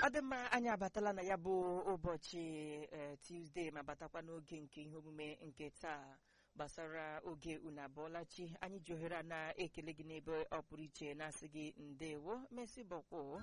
ọ dị mma anyị abatala na ya bụ ụbọchị eh, Tuesday ma batakwa n'oge nke ihe omume nke taa gbasara oge unu abụọlachi anyị ji ohere a na-ekele gị n'ebe ọ pụrụ iche na-asị gị ndewo mesi bọkwụ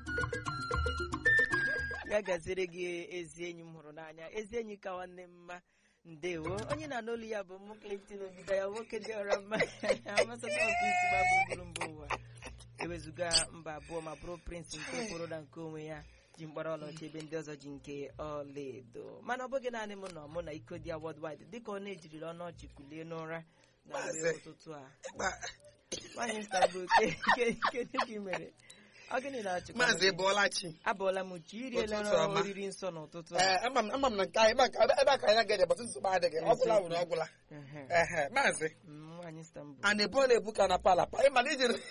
ya gaziri gị ezi enyi m hụrụ n'anya ezi enyi ka nwanne m mma ndewo onye na-anụ olu ya bụ mụ Clinton Obido ya nwoke dị ọra mma amasata ọkụ isi gba gburugburu mba ụwa ewezuga mba abụọ ma bụrụ prince nke kwụrụ na nke onwe ya ji mkpara ọlaọcha ebe ndị ọzọ ji nke ọlaedo mana ọ bụghị naanị m nọ mụ na iko dị ya worldwide dịka ọ na-ejiriri ọnụ ọchị kulie n'ụra na mgbe Maazị. ụtụtụ a nwaanyị Istanbul ke- ke- kedu ka ị mere ọ gịnị na-achịkwa maazị Ebolachi abụọla m chi iriela Ụtụtụ ọma. oriri nsọ n'ụtụtụ a ee ama m ama m na nke anyị ebe a- ebe a ka anyị ga-eje bọtụ nsogbu adịghị ọgwụla nwere ọgwụla Ehe. ehe maazị Mm, nwaanyị Istanbul a na-ebu na-ebu ka na palapa ịma na ijiri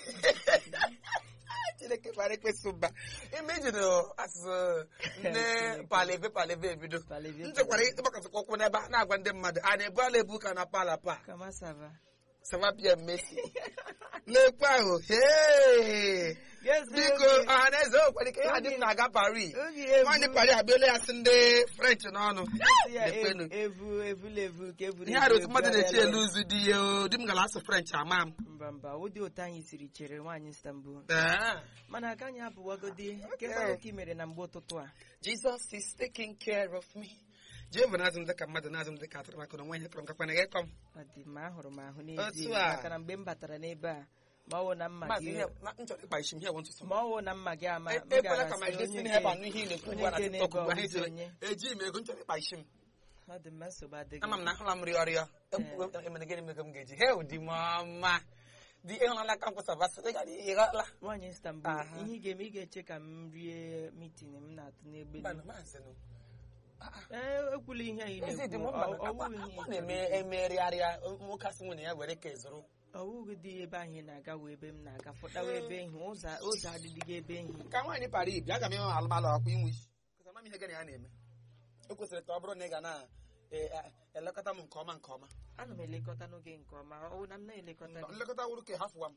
chineke mara ekpesị mba ime ijiri asụsụ ndị paleve paleve ebido Paleve, m chekwara ịgbakọtakwa ụkwụ n'ebe a na-agwa ndị mmadụ a na-ebu ala ebu ka na palapa kama sava savapia mmesi lekwe ahụ hee Yes, biko oge- ọha na eze okwere ike ya dị m na-aga Paris oge evu- nwaanyị Paris abịala ya sị ndị French n'ọnụ Esi ya Lekwenu. evu evula evu ka evuru ihe arụ otu evu, mmadụ na-echi ebugharịala elu ụzụ dị ya o, di m gara asụ French ama m mba mba ụdị otu anyị siri chere nwaanyị Istanbul Ee. mana aka anyị abụwagodi Okay. kekwanụ ka ị mere na mgbe ụtụtụ a Jesus is taking care of me. Jehova na-azụ m dịka mmadụ na-azụ m dịka atụrụ maka na onwe ihe tụrụ m kakwa na ịkọ m. ọ dị mma ahụrụ m ahụ n'ezie Otu a. maka na mgbe m batara n'ebe a ma ọ wụ na mma Maazị gị ihe na- m chọrọ ịkpa isi m ihe bụ ntụtụ m. ma ọ wụ na mma gị ama E- m ekwela gara ka my sị onye destiny nke- helper nụ ihe ị na-ekwu onye ugbu a na nke TikTok ugbu a, ha na-ebe ejere, onye. ejighị m ego m chọrọ ịkpa isi m ọ dị mma nsogbu adịghị ama m na ahụla m rịọ rịọ emere gịnị mego m ga-eji he ụdị m ọma dị ịhụnala ka m kwụsabasị dị gara ịghọla nwaanyị Istanbul Aha. ihe ị ga-eme ị ga-eche ka m rie mitin m na-atụ n'egbe Mba, maazị nụ. ee ekwula ihe anyị Ezi dị m na-ekwu mma ọ- ọ na bụghị ihe akwa ị na-eme chọrọ ikwu. emegharịarịa nwoke asị nwunye ya were ka ezuru ọ bụghị dị ebe ahụ ị na-aga wee ebe m na-aga fọtawa ebe ehi ụzọ ụzọ adịdịghị ebe ehi ka nwaanyị para ibi aga m ịhụ alụmalụ ọkwa inwe isi Kụzi ama m ihe gị na ya na-eme o kwesịrị ka ọ bụrụ na ị ga na-elekọta m nke ọma nke ọma ana m elekọta n'oge nke ọma ọ bụ na m na-elekọta gị nlekọta wuru ka hafụwa m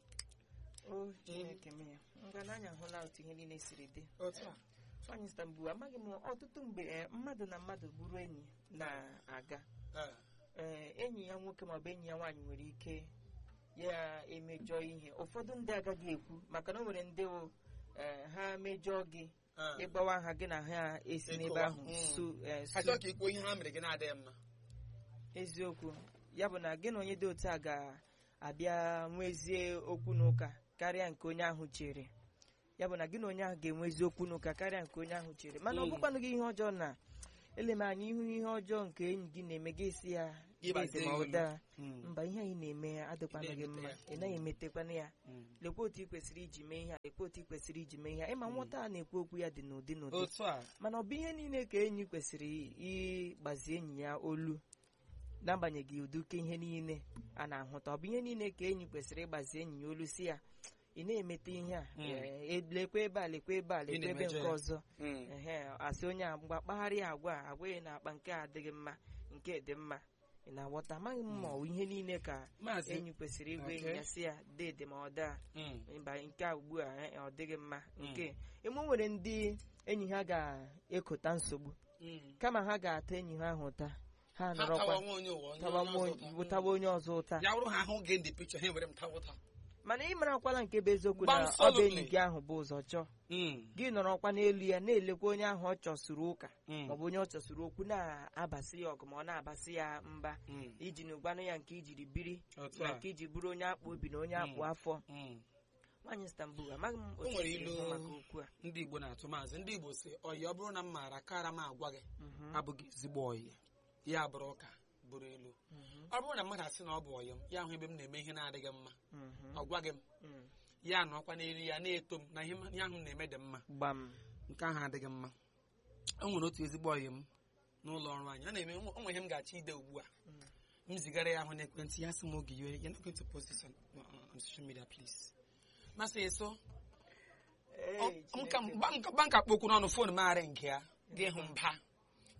o chineke m ya ngananya ahụla otu ihe niile siri dị otu a nwaanyị Istanbul amaghị m ọtụtụ mgbe eh, mmadụ na mmadụ bụrụ enyi na-aga Ee. ee enyi ya nwoke maọbụ enyi ya nwaanyị nwere ike ya emejọ ihe ụfọdụ ndị agaghị ekwu maka na o nwere ndị wụ, eh, ha mejọọ gị Ee. ịgbawa ha gị na ha esi n'ebe Ekowa. ahụ Mm. su eh, ha su chọọ ka ikwuo ihe ha mere gị na-adịghị mma eziokwu ya bụ na gị na onye dị otu a ga-abịa nwezie okwu na ụka karịa nke onye ahụ chere ya bụ na gị na onye ahụ ga-enwezi okwu na ụka karịa nke onye ahụ chere mana ọ Mm. bụkwanụ gị ihe ọjọọ na ele m anya ihu ihe ọjọọ nke enyi gị na-eme gị esi ya Ịgbazie eze ma ya olu. ụda Mm. mba ihe anyị na-eme ya adịkwana gị mma ị naghị emetekwana ya Mm. lekwa otu ị kwesịrị iji mee ihe a lekwa otu ị kwesịrị iji mee ihe a ịma nwata a na-ekwu okwu ya dị n'ụdị n'ụdị otu a mana ọ bụ ihe niile ka enyi kwesịrị ịgbazi enyi ya olu n'agbanyeghị ụdịke ihe niile a na-ahụta ọ bụ ihe niile ka enyi kwesịrị ịgbazi enyi ya olu si ya ị na-emete ihe a Mm. eh, lekwa ebe a lekwa ebe a lekwa ebe na-emejọ nke ya. ọzọ Mm. ehe asị onye a mgbe kpagharịa agwa a, agwaghị na akpa nke a adịghị mma nke dị mma ị na-aghọta amaghị m ma ọ bụ ihe niile ka maazị enyi kwesịrị ịgwa enyi Okay. ya si ya dede ma ọ daa Mm. mba nke a ugbu a eh, ọ dịghị mma nke eme o nwere ndị enyi ha ga-ekota nsogbu Mm. kama ha ga-ata enyi ha ahụ ụta ha ha nọrọkwa tawa nwa onye ụwa onye tawa onye nwa ọzọ onye- ụta. tawa onye ọzọ ụta ya bụrụ ha ahụ gị ndị pikchọ ha were m tawa ụta mana ị marakwala nke bụ eziokwu Gbam na ọ bụ solidly. enyi gị ahụ bụ ụzọ chọọ Mm. gị nọrọkwa n'elu ya na-elekwa onye ahụ ọ chọsuru ụka Mm. maọbụ onye ọ chọsuru okwu na-abasị ya ọgụ ma ọ na-abasị ya mba Mm. iji na ụgbanụ ya nke ijiri biri otu na a nke iji bụrụ onye akpụ obi na onye akpụ Mm. afọ Mm. nwaanyị Istanbul amaghị m O otu nwere esi ilu ekwu maka okwu a ndị igbo na-atụ maazị ndị igbo si ọyị ọ bụrụ na m maara kara m agwa gị Mhm, abụghị ezigbo ọyị ya bụrụ ụka bụrụ ilu mhm, ọ bụrụ na mmadụ asị na ọ bụ ọyị m ya hụ ebe m na-eme ihe na-adịghị mma mhm, ọ gwaghị m mhm. ya nọkwa n'elu ya na-eto m na ihe m- ihe ahụ m na-eme dị mma gbam nke ahụ adịghị mma o nwere otu ezigbo ọyị m n'ụlọ ọrụ anyị a na-eme o nwere ihe m ga-achọ ide ugbu a Mm. m zigara ya ahụ n'ekwentị ya sị m oge iwe you're not going to post this on, on, on social media please masị eso Ee, Ọ- nka Chineke. mgba nka- gba nka kpokwu n'ọnụ fon m arị nke ya ga ịhụ mba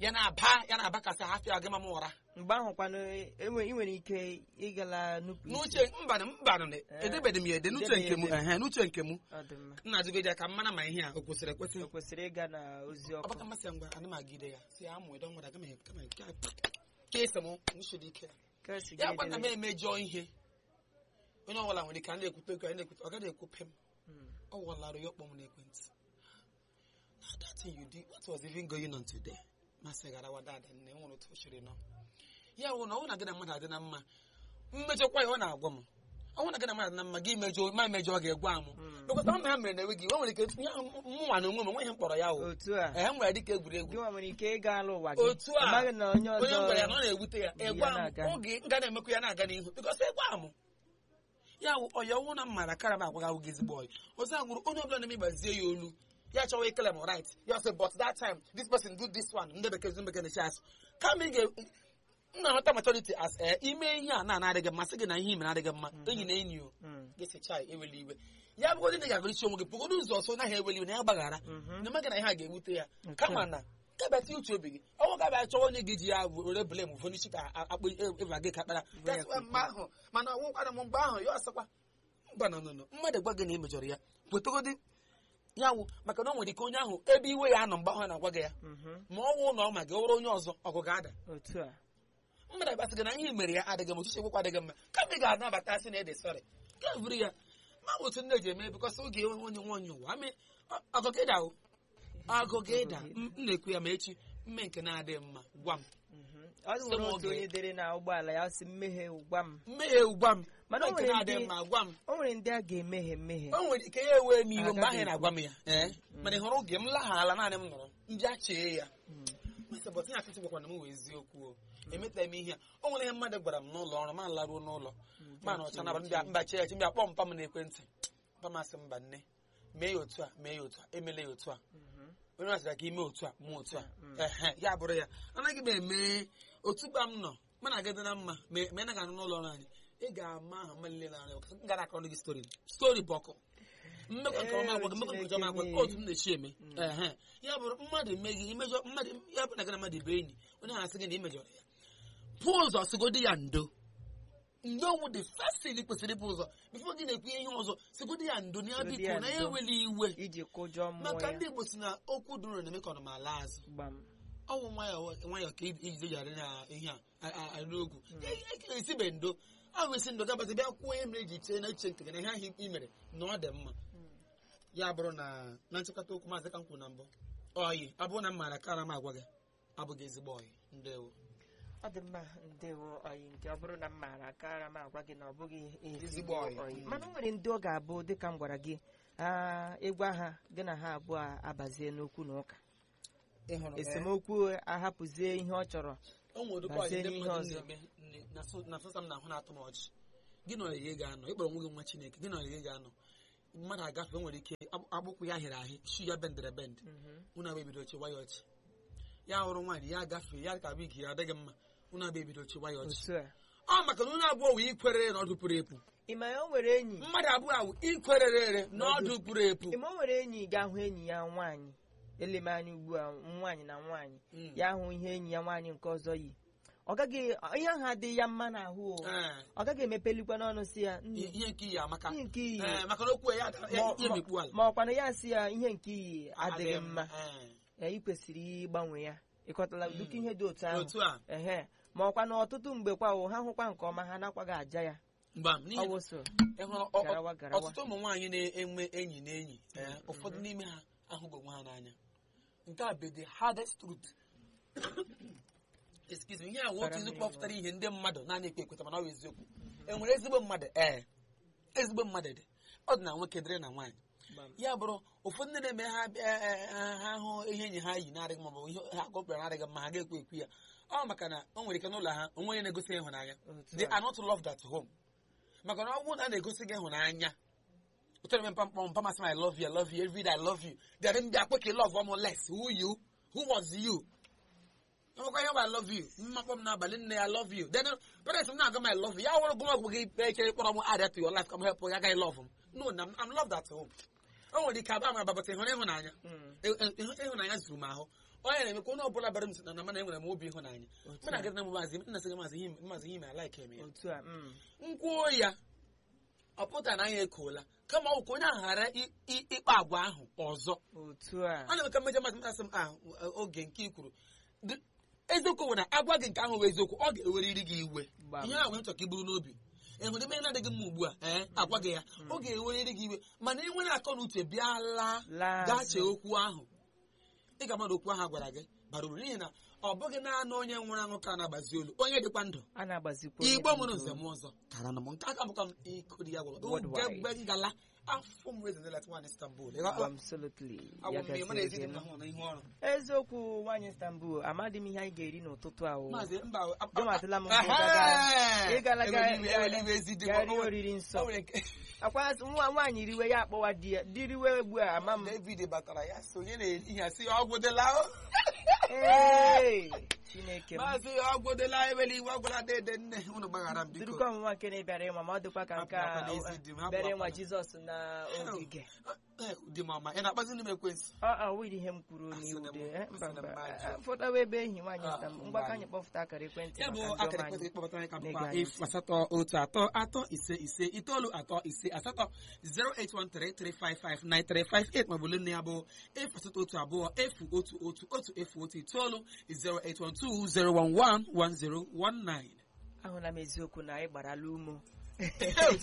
ya na-aba ya na-abakasị hafịa gị ma m ụra mgbe ahụ kwanụ enwe- ị nwere ike ịgala nupụ isi n'uche mbanụ mbanụ edebeghị m ya ede n'uche nke m ehe n'uche nke m ọ dị mma nna ajụgide ya ka m mara ma ihe a o kwesịrị ekwesị o kwesịrị ịga na ozi ọkụ ọbaka mmasị ya ngwa ana m agide ya si ya amụ ịdọ nwere aga m kama nke a ka ese m nshiri ike ya ka o si ya gị gwa na m edere. emejọ ihe onye ọbụla nwere ike a na-ekwute okwu a na-ekwute ọ gaghị ekwupe m Mm. ọ wụlara ya ọkpọ m n'ekwentị na that thing you did what was even going on today masị garawa dada nne nwere otu o chiri nọ ya wụ na ọ na gị na mmadụ adị na mma mmejọkwa ya ọ na-agwa m ọ na gị na mmadụ adị na mma gị mejọ ma emejọ ga-egwa m Mm. bịkọta ọ na ha mere na enwe gị o nwere ike ya mụnwa na onwe m onwe ihe m kpọrọ ya wụ otu a ee m nwere dịka egwuregwu gị nwa nwere ike ịga ala ụwa gị Otu a, amaghị na onye onye m gwara ya na ọ ọzọ na-ewute ya Ya egwa m na-aga. oge nga na-emekwa ya na-aga n'ihu bikọs egwa m ya wụ ọya ọnwụ na mmara kara m agwa gị awụghị ezigbo ọyị ọzọ agwụrụ onye ọbụla na-eme gbazie ya olu ya chọwa ikele m right ya sị but that time this person do this one ndị bekee ndị bekee na-echi asụ kama ị ga m na-ahụta maturity as ee ime ihe a na-adịghị mma sị gị na ihe ime na-adịghị mma enyi na enyi o Mm. gị sị chai eweli iwe ya bụgodị na ị ga-agụrụ isi onwe gị pụgodo ụzọ ọsọ naghị eweli iwe na ya gbaghara Mhm. na emaghị na ihe a ga-ewute ya Nke kama a. na kebata uche obi gị ọnwụ ga-abịa chọwa onye gị ji ya were bele m n'isi ka akpụ ịba gị ka kpara That's why mgbe ahụ mana ọnwụkwara m mgbe ahụ ya ọsọkwa mba nọ nọ mmadụ gwa gị na ị mejọrọ ya wetagodi ya wụ maka na o nwere ike onye ahụ ebe iwe ya nọ mgbe ahụ na-agwa gị ya Mhm. ma ọ wụ na ọ ma gị ọ bụrụ onye ọzọ ọgụ ga-ada otu a mmadụ agbasị gị na ihe i mere ya adịghị m ochiche gwụkwa adịghị mma kama ị ga-anabata sị na ede sọrị ga buru ya ma otu nne ji eme bikọs oge enwe onye nwe onye ụwa amị ọgụgịda o ọgụgịda m na-ekwu ya ma echi mme nke na-adịghị mma gwa m Mhm. ọ Sị m nwere otu oge. onye dere na ụgbọala ya ọ sị mmehie gwa m mmehie gwa m Mana o mme nke nwere na-adịghị ndị- mma gwa m o nwere ndị a ga-emehie mmehie o nwere ike ya ewe m iwe mgbe ahụ Agaghị ị na-agwa m ya ee mana ị hụrụ oge m laghala naanị m nọrọ mbịa chee ya Mm. Masị, but ihe akịtị gwakwana m wee eziokwu o emetaghị m ihe a o nwere ihe mmadụ gwara m n'ụlọ ọrụ ma laruo n'ụlọ ma na ọcha n'abalị mbịa mba chee ya chi mbịa kpọọ mpa m n'ekwentị mpa m asị mba nne mee ya otu a mee ya otu a emela ya otu a Mhm. onye masịra ka ime otu a mụ otu a Mm. ehe ya bụrụ ya anaghị m eme otu gba m nọ mana aga dị na mma ma ma ị naghị anụ n'ụlọ ọrụ anyị ị ga-ama aha mma niile na-arịa ọkụ m gara akọrọ gị stori stori bụ ọkụ mmekọ nke ọma agwa gị mmekọ nke ọma agwa gị otu m na-echi eme ehe ya bụrụ mmadụ emeghị imejọ mmadụ ya bụ na gị na mmadụ ibe enyi onye ahụ asị gị na imejọrọ ya pụọ ụzọ sigodi ya ndo ndo wụ the first thing ị kwesịrị ịpụ ụzọ bifo gị na-ekwu ihe ọzọ sigodi ya ndo na ya Sigodi biko ya na ya ndo. eweli iwe iji kụjọ mmụọ maka ya ndị igbo si na okwu duru na-eme ka ọ nọ ma ala azụ gbam ọnwụ nwayọ nwayọ ka ijide yara na ihe a arụ ogwu esibe ndo ahụ esi ndo gabazi bịa kwuo ihe mere eji chee na eche nke gị na ihe ahụ i mere na ọ dị mma ya bụrụ na na nchịkọta okwu maazị ka m kwuru na mbụ oyi ọ bụrụ na m maara kara m agwa gị abụghị ezigbo oyi ndewo ọ dị mma ndewo ọyị nke ọ bụrụ na m maara akara m agwa gị na ọ bụghị Ezigbo ezigbo ọyị. ọyị Mm. mana o nwere ndị ọ ga-abụ dịka m gwara gị ah, ịgwa ha gị na ha abụọ abazie n'okwu na ụka ịhụrụ esemokwu ahapụzie ihe ọ chọrọ o nwere ụdịkwa bazie ọyị ndị n'ihe mmadụ ọzọ. na-eme nne- na so- na sosa m na-ahụ na-atụ m ọchị gị na ọyịga ga-anọ ịkpọrọ onwe gị nwa chineke gị na ọyịga ga-anọ mmadụ agafe o nwere ike akpụ- akpụkwụ ya hịrị ahị shu ya bendere bend unu abụ ebido chịwa ya ọchị ya hụrụ nwaanyị ya gafee ya ka wigi ya adịghị mma unu abụ ebido chịwa ya ọchị otu a ọ maka na unu abụọ wee ikwerere na ọdụ pụrụ epu ị ma ya o nwere enyi mmadụ abụọ awụ ikwerere na ọdụ pụrụ epu ị ma o nwere enyi ga-ahụ enyi ya nwaanyị eleme anya ugbu a nwaanyị na nwaanyị Mm. ya hụ ihe enyi ya nwaanyị nke ọzọ yi ọ gaghị ihe ahụ adịghị ya mma n'ahụ o Ee, ọ gaghị emepelikwa n'ọnụ si ya nne ihe nke iyi amaka ihe nke iyi Ee, maka na okwu ya ada- ya Ma- ya emekpu ala ma ọkwanụ ya si ya ihe nke iyi adịghị mma Ee, ya ị kwesịrị ịgbanwe ya ịkọtala ụdịka ihe dị otu ahụ otu a ehe ma ọkwa na ọtụtụ mgbe kwa o ha hụkwa nke ọma ha nakwaghị aja ya mgba m n'ihi ọwụso ịhụrụ ọ- ọ- garawa garawa ọtụtụ ụmụ nwaanyị na-enwe enyi na enyi ee, ụfọdụ n'ime ha ahụghị onwe ha n'anya nke a bụ the hardest truth excuse me ihe a nwe otu izu kpọpụtara ihe ndị mmadụ naanị ekpe ekweta mana ọ bụ eziokwu enwere ezigbo mmadụ ee ezigbo mmadụ dị ọ dị na nwoke dịrị na nwaanyị ya bụrụ ụfọdụ ndị na-eme ha bịa- eh, ha ha hụ ihe enyi ha yi na-adịghị mma maọbụ ihe ha gọpụtara na-adịghị mma ha ga-ekwu ekwu ya ọ maka na o nwere ike n'ụlọ ha onwe onye na-egosi ịhụnanya Otu they a. are not loved at home maka na ọ bụrụ na a na-egosi gị ịhụnanya ụtara mpa mkpọ mpa masị m I love you I love you every day I love you dịrị ndị akpọ ka ị love ọmụ less who you who was you ọmụkwa ihe bụ I love you mmakpọ m n'abalị nne ya I love you then parents m na-agwa m I love you ya wụrụ gụmọgwụ gị echere kpọrọ m add to your life ka m help ya agaghị love m no na I'm loved at home o nwere ike aba m ababata ịhụrụ ịhụnanya Mm. Ị- ị- ịhụnanya zuru m ahụ onye na-eme ka onye ọbụla bara m si na na mana enwere m obi ịhụnanya Otu mụ na agadi na maazị nna sị gị maazị ihe maazị ihe ala ike eme ya otu a mm. nkwuo ya ọ pụta na anya ekola kama ọ bụ ka onye ahụ ghara i- i- ịkpa agwa ahụ ọzọ otu a ọ na-eme ka mmejọ masị masị m a oge nke i kwuru Dị- eziokwu bụ na agwa gị nke ahụ bụ eziokwu ọ ga-eweriri gị iwe Gbam. ihe ahụ nchọ ka i buru n'obi ịhụrụ ebe na-adịghị mma ugbu a ee agwa gị ya ọ ga-eweriri gị iwe mana enwere akọ na uche bịa laa Laa gaa azụ. chee okwu ahụ ị ga mmadụ okwu ahụ a gwara gị bara uru n'ihi na ọ bụghị naanị onye nwụrụ anwụ ka na-agbazi olu onye dịkwa ndụ a na-agbazikwa onye igbo dị mụrụ ndụ. nze m ọzọ tara na m nke aka bụkwa m iko di ya gwara Worldwide. ugegbe ngala afọ m rezenelat nwaanyị Istanbul Absolutely. agwụ Ya m ya mana gasịrị ezi gị dị m nụ. ahụ na ihu ọrụ eziokwu nwaanyị Istanbul amadị m ihe anyị ga-eri n'ụtụtụ a o maazị mba Jọmatịla m mbụ gaga- ịgala ga- eweli iwe ezi dị gaa rie oriri nsọ o nwere nke akwa nwa nwaanyị riwe ya akpọwa di ya di riwe ugbu a ama m David batara ya so onye na-eri ihe si ọgwụ dịla o Ee, Chineke m maazị ọgwụ dịla eweli iwe ọgwụla dede nne unu gbaghara m biko durukwa ọnwụnwa nke na-ebịara ịma ma ọ dịkwa ka nke a Hapụ akwa n'ezi di m, hapụ bere akwa nwa na- Jizọs na ogige Eh, di m ọma ị na-akpazi ndị m ekwensị ọ ọ wụrụ ihe m kwuru Asị n'iwu na m- dị eh, mba asị na mba m ajụ. fọtawa ebe enyi nwaanyị Ah, Istanbul mba ngwa ka anyị. anyị kpọpụta akara ekwentị ya bụ maka ndị akara ọma ekwentị anyị. kpọbata anyị ka Na-ege bụkwa anyị efu asatọ otu atọ atọ ise ise itoolu atọ ise asatọ 08133559358 maọbụ olu nne ya bụ efu asatọ otu abụọ efu otu otu otu efu otu itoolu 08120111019 ahụla m eziokwu na anyị gbarala umo ọ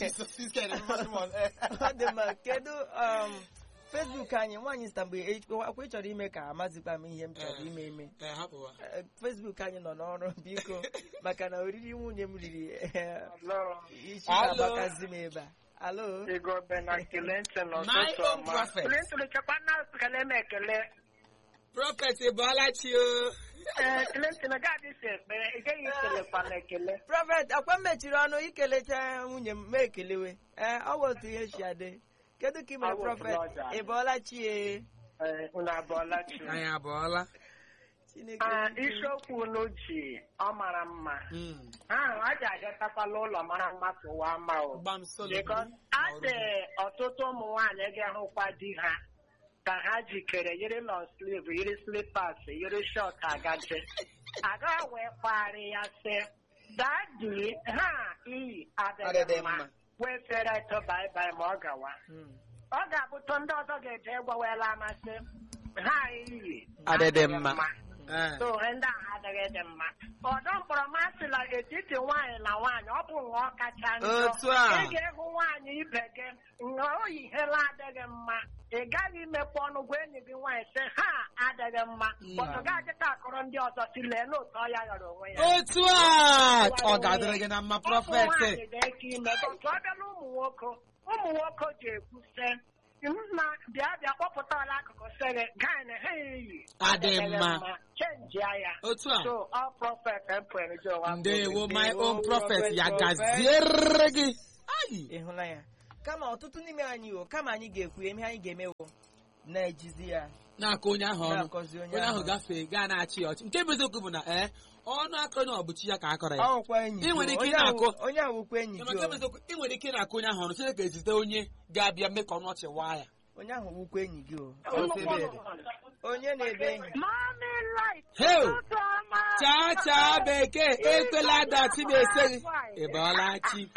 ọ dị mma kedu um, Facebook anyị nwaanyị Istanbul e- akwa ị chọrọ ime ka amazikwa m ihe m chọrọ Eh. ime eme Ee, hapụwa. Eh, Facebook anyị nọ n'ọrụ biko maka na oriri nwunye m riri eh, Hello. isi Alo. na-agbakazi m ebe a alo Ego na Clinton My n'ụtụtụ own ọma. prophet. Clinton chekwa na ekele m ekele. Prophet Ebolachi o. Ee, Clinton gaadị si ekpere, ị gaghị ekelekwa m ekele. prọfet akwa m mechiri ọnụ ikelecha nwunye m ma ekelewe ee ọ bụ otu ihe si adị kedu ka ị mere Ọ bụ prọfet brọda. ị bọọla chie Ee, unu abụọla chi. Anyị abụọla. chineke Ah, isiokwu unu ji ọ mara mma. Mm. ahụ a ji agatakwala ụlọ mara mma tụwa ama o. Gbam solo. Because a dị ọtụtụ ụmụ nwaanyị ga-ahụkwa di ha ka ha jikere yiri long sleeve yiri slippers yiri short agaje aga wee kparị ya sị dadi ha iyi adịghị Adịghị mma mma. wee fere eto baibai ma ọ gawa Mm. ọ ga-abụtụ ndị ọzọ ga-eje gwawela amasị ha iyi Adịghị mma. Eh. so ndị ahụ adịghị dị mma ọdọ mkpọrọ masịla etiti nwaanyị na nwaanyị ọ bụ ṅụọ kacha njọ Otu a. ị ga-ehụ nwaanyị ibe gị ṅụọ oyi ihela adịghị mma ị gaghị imepe ọnụ gwa enyi gị nwaanyị sị ha adịghị mma Mm. bọtụ gaghịta akọrọ ndị ọzọ si lee n'otu ọ ya ghọrọ onwe ya Otu a ọ ga-adịrị gị na mma Ụmụ prọfet. nwaanyị ga-eke ime bọtụ ọ bịala ụmụ nwoke ụmụ nwoke ji ekwu sị nna bịa bịa kpọpụta ọla akụkụ sị gị gaa na ha eyi Adị mma. chenjia ya Otu a. So, all prophet emperor Joe Ndewo my Ndewo, own prophet prophet, ya prophet. gaziere gị. Ayi. ị hụla ya kama ọtụtụ n'ime anyị o kama anyị ga-ekwu eme anyị ga-emewo na-ejizi ya Na-akọ onye ahụ ọnụ. na-akọzi onye Onye ahụ ahụ gafee gaa na-achị ya ọchị. Nke bụ eziokwu bụ na ee ọnụ aka onye ọbụchi ya ka a kọrọ ya. ọkwa enyi Ị gị nwere o. ike Onye ahụ- na-akọ- onye ahụ wụkwa enyi Ịma gị nke bụ o. eziokwu, ị nwere ike na-akọ onye ahụ ọnụ Chineke ezite onye ga-abịa mee ka ọnụ ọchị waa ya. onye ahụ wụkwa enyi gị o Ofebere. onye na-ebe enyi Mommy light. Hey! Ụtụtụ ọma. Chaa chaa bekee ekwela dachi na-ese gị. Ị bọọla chi.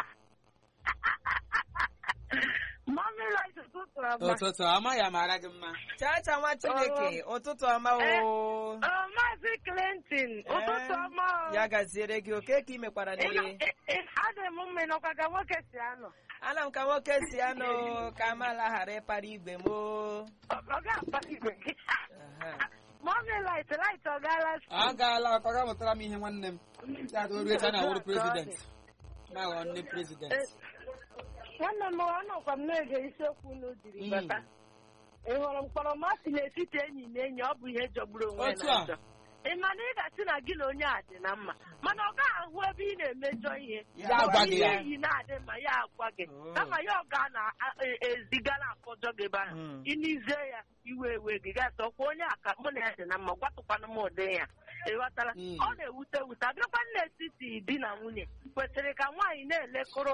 Mommy light ụtụtụ ọma. Ụtụtụ ọma ya mara gị mma. chacha nwa chineke ụtụtụ ọma o Ọ, Maazị Clinton, ụtụtụ ọma. o. ya gaziere gị oke ka ị mekwara Ị nọ- n'ihe ị- ị- Adị m mma ịnọkwa ka nwoke si anọ. ana m ka nwoke si anụ ka amala ghara ịkpara igwe m o. Ọ ọ ga-akpa igwe gị. Aha. Mommy light light ọ gaala Ọ gaala ọkọ ga mụtara m ihe nwanne m. Ya dị oru echi a na-awụrụ prezident. Ma ghọọ nne prezident. nwanne m ọnọkwa m na-ege isiokwu unu jiri Mm. bata ị hụrụ mkpọrọmasị n'etiti enyi na enyi ọ bụ ihe jọgburu onwe ya Otu na a. njọ ị ma na ị ga-asị na gị na onye a dị na mma mana ọ gaghị ahụ ebe ị na-emejọ ihe Ya agwa gị ihe ya. iyi na-adị mma ya agwa gị Oh. kama ya ọ ga na-eziga na akọjọ gị ebe ahụ Mm. ịnize ya iwe ewe gị gasị ọkwa onye a ka mụ na ya dị na mma gwatụkwana m ụdị ya ịghọtara Mm. ọ na-ewute ewute abịakwa n'etiti di na nwunye kwesịrị ka nwaanyị na-elekọrọ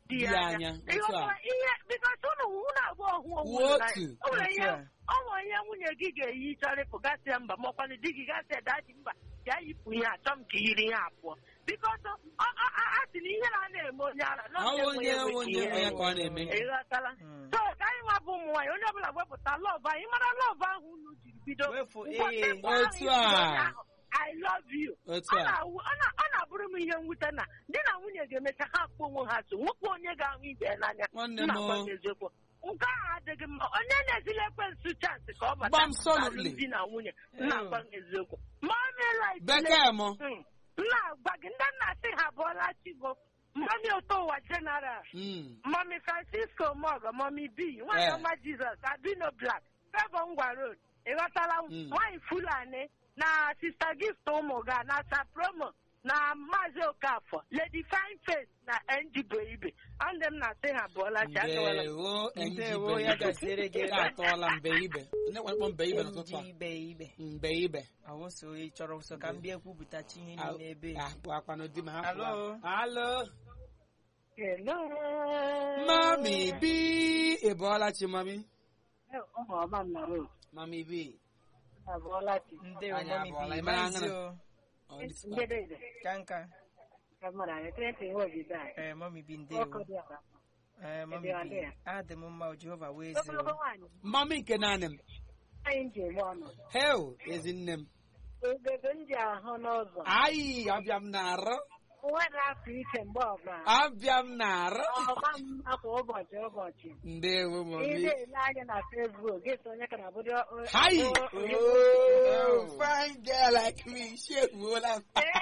di Di ya ya anya anya, otu a. Ịghọtara ihe bikos ụnụ unu abụọ hụ onwe Wuo unu n'anya. otu. O nwere ihe Otu a. ọ nwere ihe nwunye gị ga-eyi chọrọ ịpụ gasịa mba ma ọkwanụ di gị gasịa daji mba ya yipụ ihe achọ m ka yiri ihe abụọ bikos a sị na ihe na na-eme onye ara na Awụ onye nwe awụ onye nwe ya ka ọ na-eme. ịghọtala Mm. so ka anyị nwa bụ ụmụ nwaanyị onye ọbụla wepụta lọv anyị mara lọv ahụ unu jiri bido Wefu, Ụbọchị ee. mbụ ahụ Otu i a. bidoro onye ahụ, I love you. otu Ọ a na-awụ- ọ na- ọ na-abụrụ m ihe mwute na di na nwunye ga-emecha ha akpọ onwe ha so nwekwa onye ga-ahụ ibe ya n'anya Nwanne Nna m. gwa m eziokwu nke ahụ adịghị mma onye na-ezila ekwensu chansị ka ọ bata Gbam solidly. di na nwunye nna gwa m eziokwu mami right bekee mụ nna gwa gị ndị nna sị ha bụọla chigo mami ụtọ ụwa general Mm. mami francisco mogo mami b nwaanyị Eh. ọma jizọs abino black fevọ ngwa road ịghọtala Mm. nwaanyị fulani na sista gift ụmụ ga na sapromo na maazị okafọ lady fine face na njibụ ibe ndị m na-asị ha bụọla chi agawala m. ndewo Ndewo, ya gaziere gị. Nke atọọla mbe ibe ndị nwekpọ mbe ibe n'ụtụtụ a Ndị ibe ibe mbe ibe awụso ị chọrọ so ka m bịa kwupụtachi ihe Ah, niile ebe ah, bụ akwanụ di ma ha Alo. pụọ. alo Hello. mami bi ị bọọla chi mami ụmụ ọma m na road mami bi abụọla chi ndewo Anyị mami abụọla, bi ị mara maazị aṅara? o Ọ dịsịkwa. ndedede ka nka ka mmadụ anyị ekwentị nwe obibi anyị ee mami bi ọkụ ndewo dị ọra ee mami Ebe ọ bi dị ya? adị m mma o jehova wee zi ogologo nwaanyị mami nke naanị m anyị ji eme ọnụ hel ezinne m ogebe m ji ahụ n'ụzọ ayi abịa m na-arụ nwere afọ iche mgbe ọbụla abịa m na-arụ ọma m akwa ụbọchị ụbọchị ndewo ị mami na-ele anya na fesbuk gị so onye ka na bụdo Hi! Oh, fine girl like me. She wola.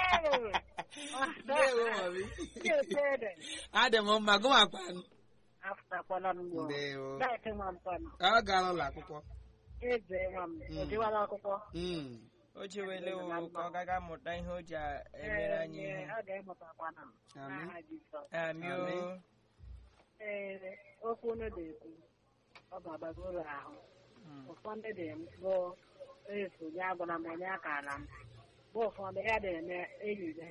Ndewo mami. Adị m mma gụ makwanụ. afụtakwala m gbo Ndewo. daịtị nwa mpanụ Ọ gara ụlọ akwụkwọ. eze nwa m Mm. ojiwala akwụkwọ Mm. o jewele o ka ọ gaga amụta ihe o ji a- emere anyị Ee, ihe ọ ga-emụtakwana Amen. n'aha Jizọs amị o Amen. ee okwu unu na-ekwu ọ ga-agbago ụlọ ahụ Mm. ụfọdụ dị m bụ efu ya agwara m onye akara m bụ ụfọdụ ya na-eme enyi ya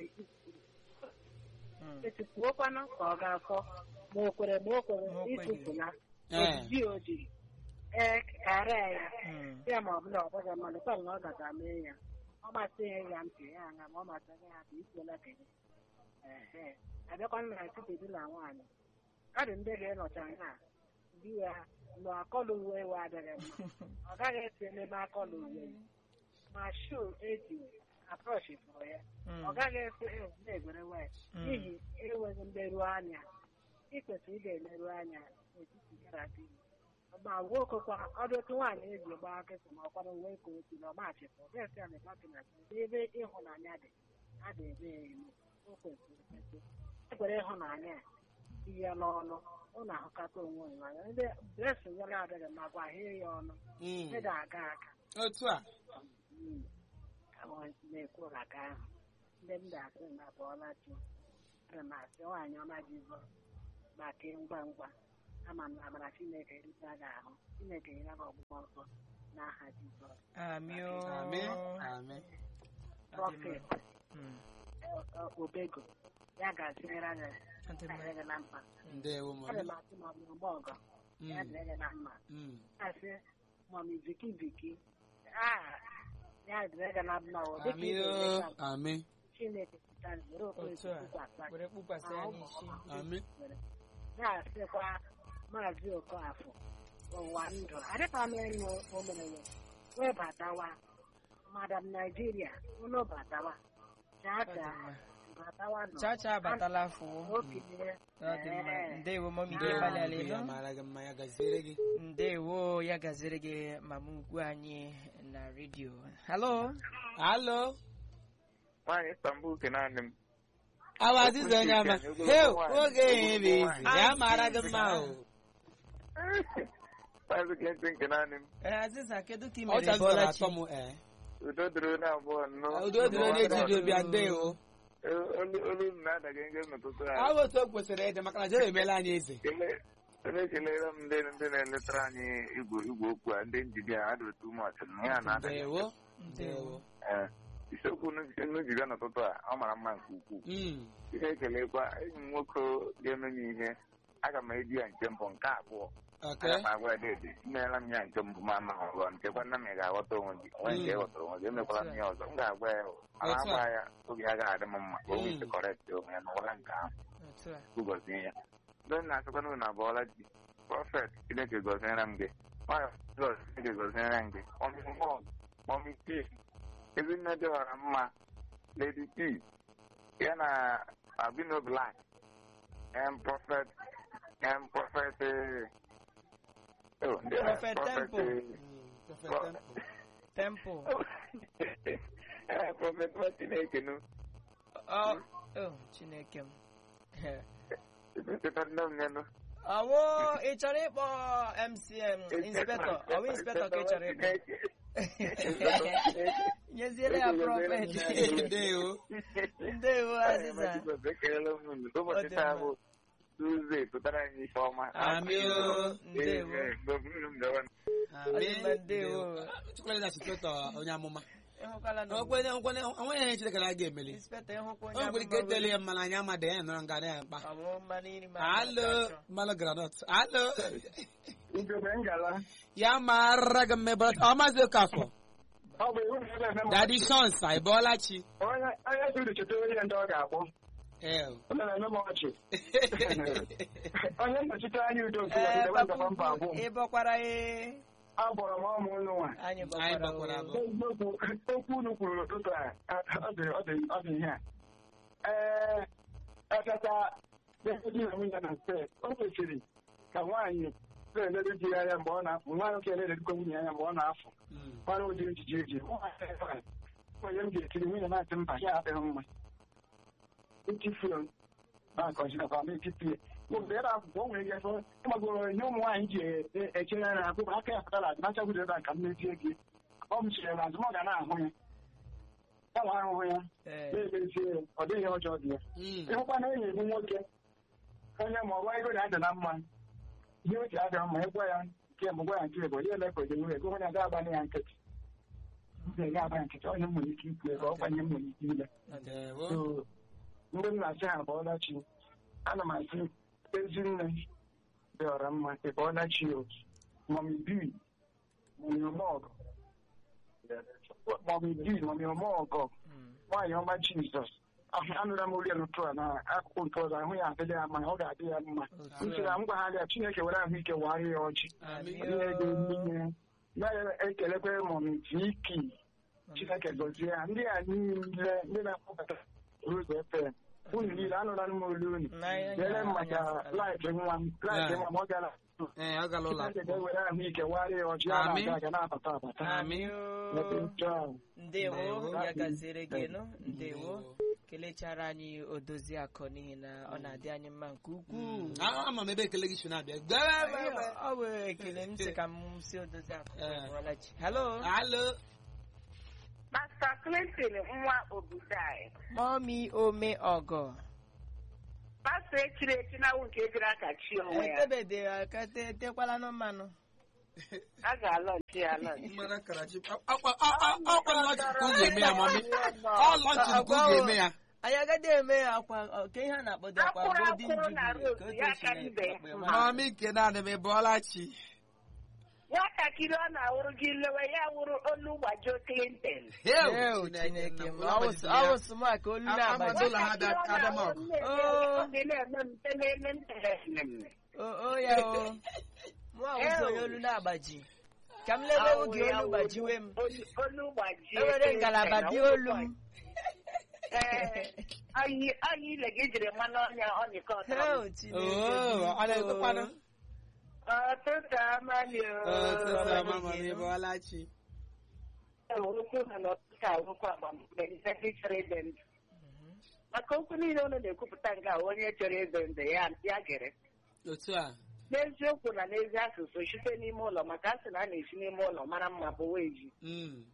Mm. etufuokwanụ ka ọ ga-afọ ma o kwere ma o kwere Ma o kweghị. itufula Eh. ojiji ojiri ee karịa ya Mm. ya ma ọ bụla ọ bụghị mmadụ kwa na ọ gaga mee ya ọ masịghị ya ntị ya anya ma ọ masịghị ya ka ikwela kenye ehe abịakwanụ na etiti di na nwaanyị ọ dị ndị ga-enọcha nha di ya nọ akọlụ uwe ewe adịghị mma ọ gaghị esi n'ebe akọlụ uwe ma shuu eji aprọchi fụrụ ya Mm. ọ gaghị esi "Eh, na-egwere wee Mm. n'ihi enweghị mleru anya ị kwesịrị ị ga-eleru anya n'etiti ya na di ma nwoke kwa ọdụ otu nwaanyị eji gbaa nkịtị ma ọkwara uwe ka otu na ọmachịpụ ga-esi ya na ịgbapụ na ebe ịhụnanya dị a ga-eme ya eme o kwesịrị ekwesị ekwere ịhụnanya a tinye n'ọnụ ụnụ ahụkata onwe unu anya ndị blesing ya na-adịghị mma gwa hie ya ọnụ Mm. ndị ga-aga aga Otu a. Mm. Ahụ na-ekwu maka ahụ ndị m ga-asị na bụọla chi ana m asị nwaanyị ọma jizọs maka ngwa ngwa ama m na amara chineke erute gị ahụ chineke nyere gị ọgbụgbọ nsọ n'aha jizọs amị o Amen. Amen. prọfet Mm. obego ya ga-azịrịra gị Adị mma. adịrị gị na mma Ndewo ana mami. m asị ma ọ bụ ọgbọ ọgọ ya Mm. dịrị gị na mma Mm. asị mami viki viki ah ya dịrị gị na mma o dịka Ami ị o. ga-eme ka Ami. chineke pụtara were okpere otu a tụkwasị were kpukwasị ya n'isi Ami. na-asịkwa maazị okafọ ụwa ndụ adịkwa m ịnụ o mere ya webatawa madam naijiria unu batawa Ọ dị chacha mma. batawa nọ chacha abatala afọ okenye ọ dị mma ndewo mami Ndewo gbalị ala mami. Ya elu mara gị mma ya gaziere gị. ndewo ya gaziri gị mama ugwu anyị na redio halo Alo. nwaanyị Istanbul ke naanị m Awa aziza onye ama. Heo, oge ihe bụ izi. Ya mara gị mma o. maazị Clinton nke naanị m ee aziza kedu ka ị Ọ mere chazụtara bọlachi atọ m ee. udo dịrị onye abụọ nnọọ Udo dịrị onye ji dị obi ndewo. olu olu m na-adaga nge n'ụtụtụ a Ọ bụ otu o kwesịrị ịdị maka na Jehova emeela anyị eze. Kele- onye kelere m ndị ndị na-eletara anyị igwe igwe okwu a ndị njide a adịrị tu mọch ya na-adaga Ndewo. Ndewo. Ee, isiokwu unu ji bịa n'ụtụtụ a ọ mara mma nke ukwuu Mm. ihe ekelekwa enyi m nwoke ga-eme m ihe aga m eji ya nke mbụ nke abụọ Okay. aga m agwa ya dede imeela m ya nke mbụ ma ama ọzọ nkekwa nna m ị ga-aghọta onwe gị onwe nke Mm. ghọtara onwe gị emekwala m ya ọzọ m ga-agwa ya ala Otu a. agwa ya oge ya ga-adị m mma ka o nwee ike Mm. kọrekt onwe ya n'ụwa nke ahụ otu a gọzie ya ndị m na-asịkwana unu abụọla ji prọfet chineke gọziere m gị nwayọ jizọs chineke gọziere m gị ọmịmụ mọmi p ezinne dị ọra mma lady p ya na abino black em prọfet em prọfet eh, oh, ndị a, Prophet prọfet, Temple. eh, Mm, Prophet Temple. temple eh, prọfet nwa chineke nụ ọ oh, chineke m cheta nne m nyenụ ọwụ ị chọrọ ịkpọ mcm inspector ọwụ inspector ka ị chọrọ ịkpọ nyeziere ya prọfet Ndewo. ndewo aziza ụbọchị taa bụ tuzdee pụtara anyị ife ọma Amị o. ndewo Amen. Ọdịmma, ndewo. Chukwuemeka na Chitota onye amụma. ịhụkwala na Onwekwe onweghị ihe Chineke na-aga emeli. inspector ịhụkwa O onye nwere ike eteli ya mmanụ anya amadị ya nọrọ nga ya mkpa. ọ bụ mmanụ iri ma Alo, mmanụ granọt. Alo. Ugebe ngala. Ya mara gị mmebe ọ maazị Okafọ. Ọ bụ iwu na ebe Daddy Shons, anyị bọọla chi. onye onye siri cheta onye ndị ọ ga-akpọ. Eh. Ọ na-eme m ọchị. Onye nnọchite anya udo nke ee ọdịda papa wanda mba abụọ. ukwu ị bọkwara ee Abọrọ m ọmụ ụnụ nwa. anyị Anyị bọkwara bọkwara oo. abụọ. Eziokwu okwu unu kwuru n'ụtụtụ a ọ dị ọ dị ọ dị ihe a. Ee, ekata di na nwunye na mpe o kwesịrị ka nwaanyị na-eledo di ya anya mgbe ọ na-afụ nwaanyị nwoke na-eledokwa nwunye ya anya mgbe ọ na-afụ Mm. mara ụdị ejiji eji Nwaanyị onye m ga-etiri nwunye na-atị mba ya adịghị mma etifuru na-akọjikọta m etiti mgbe ebe akwụkwọ o nwere ike ịgbagoro ihe ụmụ nwaanyị ji echere ya na akwụkwọ aka ya pụtara adị nachagbudo ebe a ka m mezie gị ọ m chere na azụm ọ ga na-ahụ ya ya nwa ahụhụ ya Ee, na-emezie ya ọ dịghị ihe ọjọọ dị ya Mm. ịhụkwa na enyi bụ nwoke onye ma ọgwa ego na-adị na mma ihe oche adịghị mma ịgwa ya nke mbụ gwa ya nke ego ya ele ka oje nwere ego onye aga agbanye ya nkịtị mbe ga agba ya nkịtị onye m nwere ike ikwu ego ọ kwanye m nwere ike ile Ndewo. So, mgbe m na-asị ha bọọla chi ana m asị ezinne dị ọra mma ị bọọla chi o mọmi bi mọmi ọmọgọ mọmi bi mọmi ọmọgọ mm, nwaanyị ọma jizọs ahụ anụla m olu ya n'ụtụ a na akụkụ nke ọzọ ahụ ya adịla ya mma ọ ga-adị ya mma otu m sịrị a. m gwagharị ya chineke were ahụike wagharị ya ọjị Amen. Amị ihe oo. ga-emenye na-ekelekwe mọmi viki chineke gọzie ha ndị a niile ndị na-akpọbata rozo fm unu niile anụla m olu unu N'anya- dere m maka anya- laịfị nwa m laịfị nwa m ọ gara Eh, ọ gala ụlọ chineke akwụkwọ. ga-ewere ahụike wagharị ya ọjị ya Amen. na-aga aga na-abata abata Amị Ebe oo. otu ahụ. ndewo Ndewo. ya gaziere gị nụ ndewo Ndewo. kelechara anyị odozi akọ n'ihi na ọ na-adị anyị mma nke ukwuu Ah, ama m ebe ekele gị si na-abịa. Gbe- Anyị- ọ bụ ekele m sị ka m si odozi akọ Eh. bụọla chi halo Alo. Master Clinton nwa obodo anyị mọmi ome ọgọ pastọ echiri echi na awụ nke ejiri aka chi onwe ya etebede aka te- tekwala nụ mmanụ a ga-alọchi ya alọchi Mmadụ akara chi. Ọ- ọ- ọ- ọ- ọ- ọ kwa lọnchị ka unu ga-eme ya, mami. Ọ lọnchị ka unu ga-eme ya. anyị agaghị eme ya akwa ọ, ke ihe a na-akpọdo akwa Akwụrụ golden akwụrụ na jubilee road ka otu ya esi aka na- ibe. akpa enwe. Mami nke na-adị m ịbọọla chi. nwatakịrị ọ na-awụrụ gị lewe ya wụrụ olu gbajo Clinton Heo, Eo, Chineke Chineke m nna, ọ ụlọ bụ- gbajiri ọ ya. bụ smak olu A- na-agbaji amado ụlọ ha bịa Nwatakịrị ọ kada m na-awụrụ ọgụ. na-eme- Oh. ọ dị na-eme mpe na-eme mpe na-eme. o o ya o mụ awụzi onye olu na-agbaji ka m lebewu gị olu gbajiwe m Olu- olu gbajie ewere Clinton, ngalaba ọ dị wụrụ olu m Ee, anyị anyị ile gị jiri mmanụ ọnya ọ nịkọ Heo, Chineke Oh, ọ na-ekwekwanụ. biko. ọtụtụ amalị Ọtụtụ ama mami ịbọọla chi. okwu ha n'ọtụtụ akwụkwọ agbamkpe ndị chọrọ ịdị ndụ maka okwu niile unu na-ekwupụta nke a onye chọrọ ịdị ndụ ya ya gere Otu a. n'eziokwu na n'ezi asụsụ site n'ime ụlọ maka a sị na a na-esi n'ime ụlọ mara mma bụ weji Mm.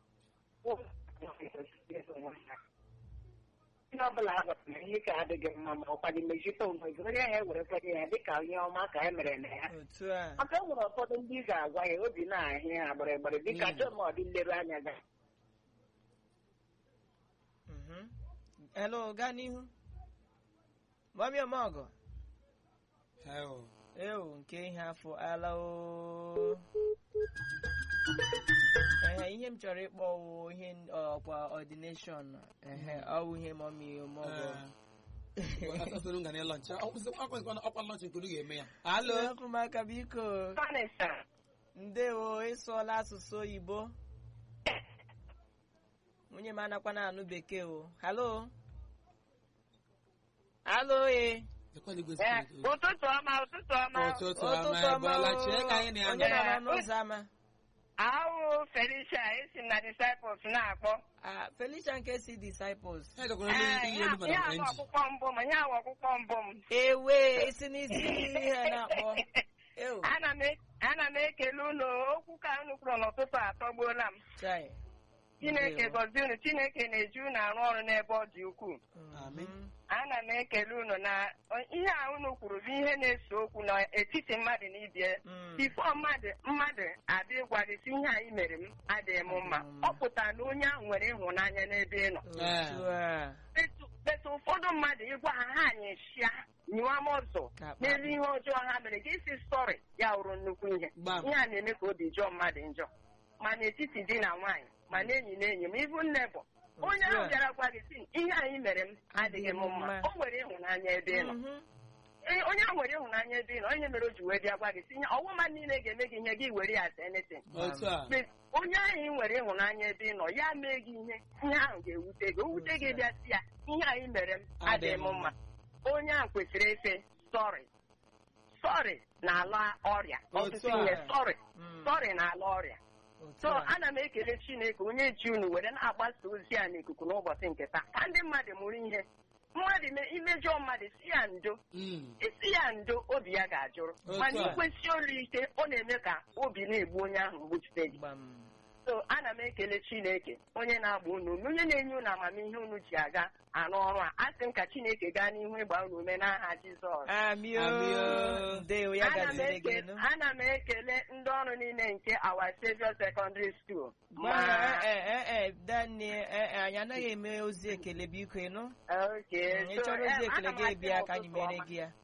ihe ọbụla a gwara na ihe ka adịghị mma ma ọkwa dị mejite onwe gị onye ahụ ewere kwenye ya dịka onye ọma ka e mere na ya otu a maka e nwere ụfọdụ ndị ị ga-agwa ya obi na-ahịa ya gbịrịgbịrị dịka Mm. chọmọdị nleru anya ga Mhm. hello gaa n'ihu mọmi ọmọgọ Heo. ewu nke ihe afọ ala o ehe ihe m chọrọ ịkpọ wụ ihe n- ọkwa ọdineshọn ehe ọwụ ihe mọmi maọbụ asasịrị nga na lọnch ọkwa lọnch nke unu ga-eme ya alo ọkụmaka biko Vanessa, ndewo ịsụọla asụsụ oyibo nwunye m anakwa na-anụ bekee o halo halo e Ekweghị igwe eh, spirit. ụtụtụ ọma ụtụtụ ọma ụtụtụ ụtụtụ ọma ọma ebọla o. chee ka anyị na ya onye nọ. nọ n'ọnụ ụzọ ama ahụ Felicia esi m na disciples na-akpọ Ah, felicia nke si disciples Ha gakwara ndị Eh, ihe ya olu ya mara bụ enji ọkpụkpọ mbụ m ya bụ ọkpụkpọ mbụ m ewe isi n'isi ihe na-akpọ ew ana m e- ana m ekele unu okwu ka unu kwuru n'ụtụtụ atọgbuola m chai chineke Ndewo. gọzie unu chineke na-eji unu arụ ọrụ n'ebe ọ dị ukwuu Amen. Mhm. ana m ekele unu na ihe a unu kwuru bụ ihe na-ese okwu n'etiti mmadụ na ibie Mm. bifo mmadụ mmadụ adị gwa gị sị ihe anyị mere m adịghị m mma Adịghị m mma. ọ pụtara na onye ahụ nwere ịhụnanya n'ebe ị nọ otu a Etu- etu ụfọdụ mmadụ ịgwa ha ha anyị shịa nyụwa m ọzọ Ka akpa. n'elu ihe ọjọọ ha mere gị isi sọrị ya wụrụ nnukwu ihe Gbam. ihe a na-eme ka obi jọọ mmadụ njọ ma n'etiti di na nwaanyị ma n'enyi na enyi m ibu nne bụ onye Otu ahụ a. bịara gwa gị sị ihe anyị mere m adịghị m mma mma. o nwere ịhụnanya ebe ị nọ Mhm. Ee, onye ahụ nwere ịhụnanya ebe ị nọ onye mere o ji wee bịa gwa gị sị ihe ọwụma niile ga-eme gị ihe gị were ya as anything otu a Mgbe onye ahụ ị nwere ịhụnanya ebe ị nọ ya mee gị ihe ihe ahụ ga-ewute gị o wute gị bịa sị ya ihe anyị mere m adịghị m mma onye ahụ kwesịrị efe sọrị sọrị na-ala ọrịa Otu ọtụtụ a. ihe sọrị Mm. sọrị na-ala ọrịa Otu so a. ana m ekele chineke onye ji unu were na-agbasa ozi a n'ikuku n'ụbọchị nke taa ka ndị mmadụ mụrụ ihe mmadụ me- imejọ mmadụ si ya ndo Mm. isi ya ndo obi ya ga-ajụrụ Otu mana a. ikwesị olu ike ọ na-eme ka obi na-egbu onye ahụ mgbujite gị Gbam. so ana m ekele chineke onye na-agba unu ume onye na-enye unu amamihe unu ji aga arụ ọrụ a asị m ka chineke gaa n'ihu ịgba unu ume n'aha jizọs amio Amio. ndewo ya ana m gaziri gị eke- nụ ana m ekele ndị ọrụ niile nke Our Saviour Secondary School Ma, ma eh, eh, eh, Dani, eh, eh, anyị anaghị eme ozi ekele biko ịnụ Okay, ị so, chọrọ ozi eh, ekele ana m gị asị bịa ha ka anyị ụtụtụ mere ọma. gị ya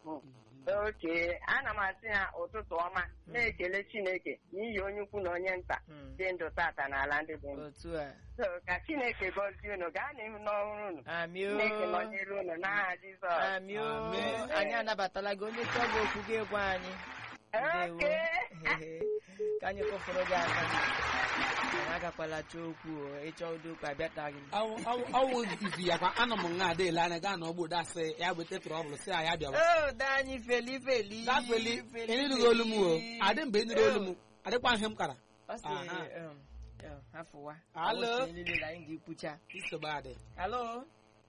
oke ana m asị ha ụtụtụ ọma na-ekele chineke n'ihi onye ukwu na onye nta Mm. dị ndụ tata n'ala ndị dị ndụ otu a So, ka chineke gọzie unu gaa n'ihu n'ọrụ unu amio chineke nọnyere unu n'aha jizọs amio Amen. anyị anabatala gị onye chọọ gị okwu gị gwa anyị ndewo oke Ehe. ka anyị kụfụrụ gị aka anyị agakwala chọọ okwu o. ịchọ ụdị okwu abịataghị m Awụ- awụ- awụ izi ya kwa anọ m nga ada ele anya gaa n'ọgbọ dasị ya weta trọbụl sị ya bịawa o danyị feli feli dafeli ịnụrụ olu m o adị mgbe ịnụrụ olu m adịkwa ihe m kara ọ sị Aha. um, um, hafụwa Alo. Ọ sị niile na anyị ga-ekwucha nsogbu adị alo